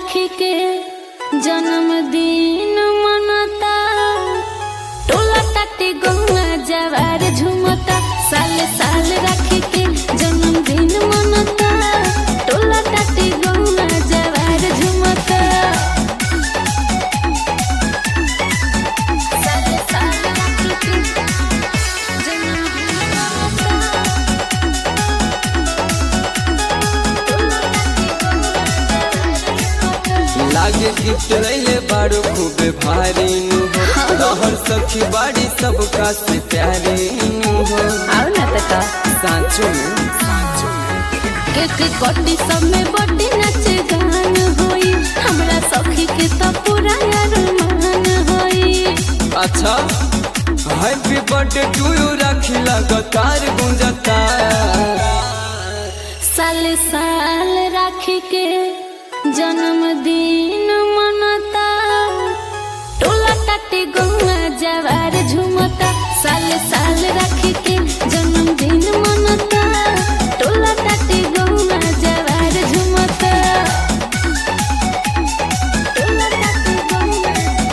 राखी के जन्मदिन मनता टोला टाटे गौआ जवार झुमता साल साल राखी के जन्मदिन मनता टोला टाटे गौआ जवार झुमता साल साल राखी के जन्मदिन मनता लागे गिफ्ट रैले बाड़ू खूबे भारी नु हो रहर सखी बाड़ी सबका से प्यारी नु हो आओ ना तका सांचो में केक कटी सब में बड़ी नच गान होई हमरा सखी के तो पूरा अरमान होई अच्छा हैप्पी बर्थडे टू यू राखी लगातार गुंजता साल साल राखी के जन्मदिन मनता टोला टाटे गौआ जवार झुमता साल साल राखी के जन्मदिन मनता टोला टाटे गौआ जवार झुमता टोला टाटे गौआ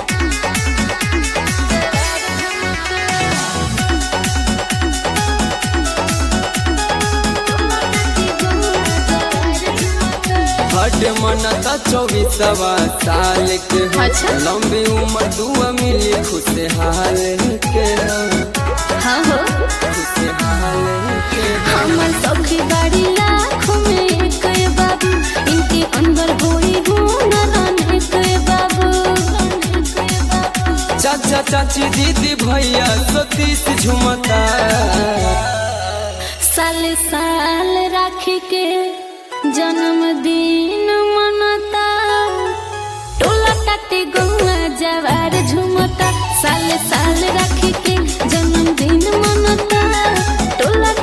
बर्थडे मनता चौबीसवा साल के हो। अच्छा। लंबी उम्र दुआ मिली खुशहाल के हो। हाँ हो खुशहाल के हो। हमर सखी बाड़ी लाखों में एक बाबू इनके अंदर होई हुनर एक बाबू चाचा चाची दीदी भैया सतीश झुमता साल साल राखी के जन्मदिन मनता टोला टाटे गौआ जवार झुमता साल साल राखी के जन्मदिन मनता टोला